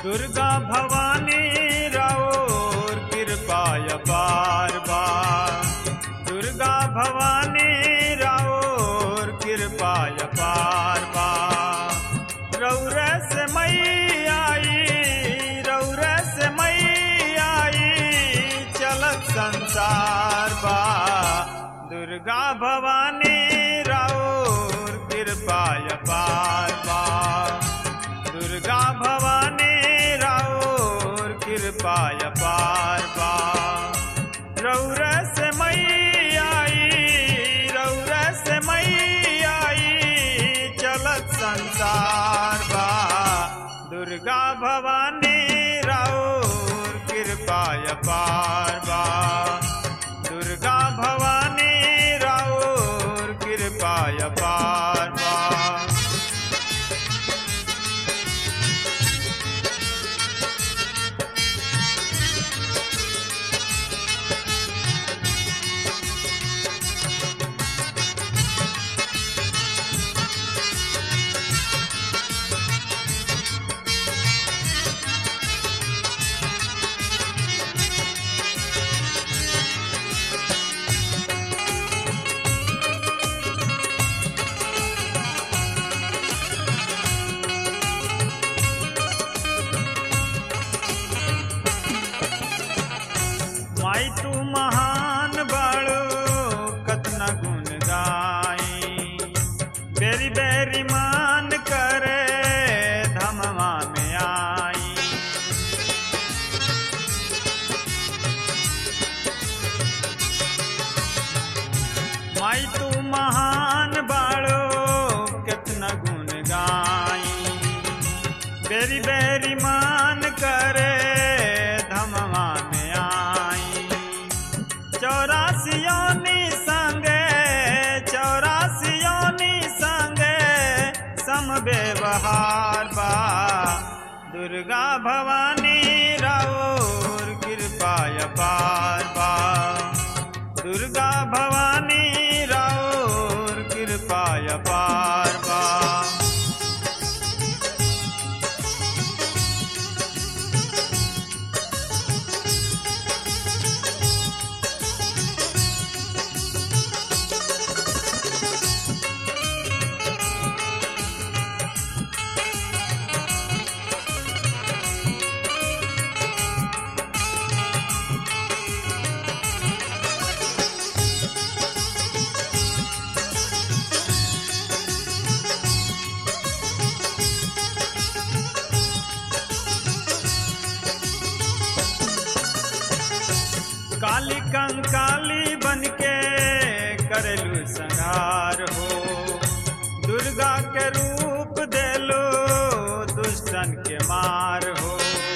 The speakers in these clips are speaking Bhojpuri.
दुर्गा भवानी राउर कृपाय बार बार दुर्गा भवानी राउर कृपाय बार बार रौर से मई आई रौर से मई आई चलत संसार बा दुर्गा भवानी राउर कृपाय बार बार दुर्गा भवानी राउर कृपाय पार पार रौर से मई आई रौर से मई आई चलत संसार बा दुर्गा भवानी राउर कृपाय पार बा दुर्गा भवानी राउर कृपाय पार बा माई तू महान बाड़ो कतना गुण गाई बेरी बेरी मान करे धमवा में आई माई तू महान बाड़ो कितना गुण गाई बेरी बेरी मान करे धमवा में आई चौरासियोनी संगे चौरासियोनी संगे सम व्यवहार बा दुर्गा भवानी राउर कृपाय पार बा दुर्गा भवानी राउर कृपाय पार बा काली कंकाली बनके करेलू संहार हो दुर्गा के रूप देलो दुष्टन के मार हो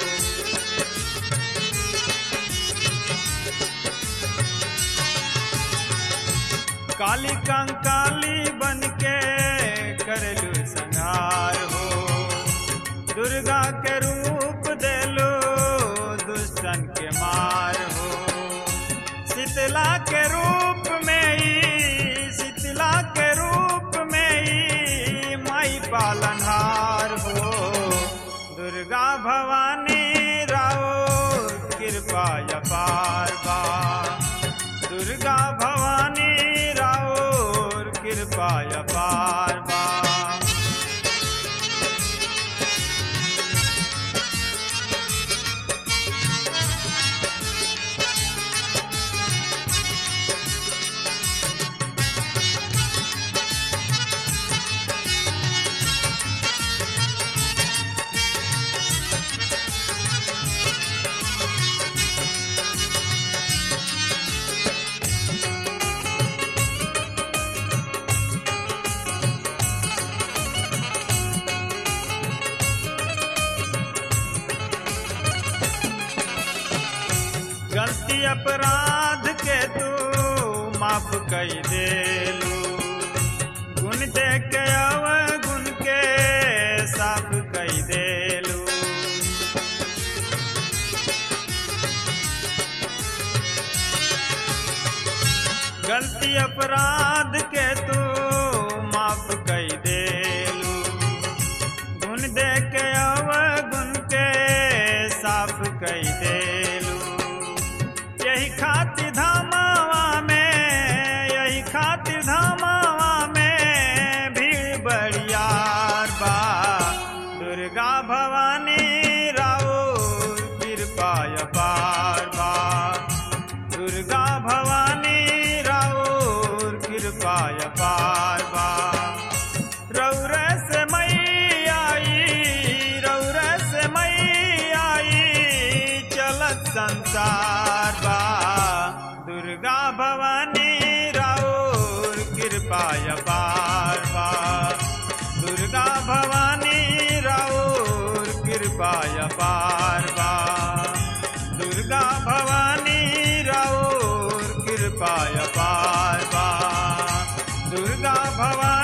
काली कंकाली बनके करेलू संहार हो दुर्गा के रूप देलो दुष्टन के मार हो शीतला के रूप में ही शीतला के रूप में ही माई पालनहार हो दुर्गा भवानी राओ कृपा पार बा दुर्गा भवानी राओ कृपा पार बा गलती अपराध के तू माफ कई देलू गुण दे के अव गुण के साफ कई देलू गलती अपराध के तू माफ कई देलू गुण दे के अव गुण के कई देलू यही खातिर धामावा में यही खातिर धामावा में भीड़ बड़ियार बा दुर्गा भवानी राओ कृपा अपार बा दुर्गा भवानी राओ कृपा अपार बा रौर से मई आई रौर से मई आई चलत संसार बा दुर्गा भवानी राउर कृपा अपार बा दुर्गा भवानी राउर कृपा अपार बा दुर्गा भवानी राउर कृपा अपार बा दुर्गा भवानी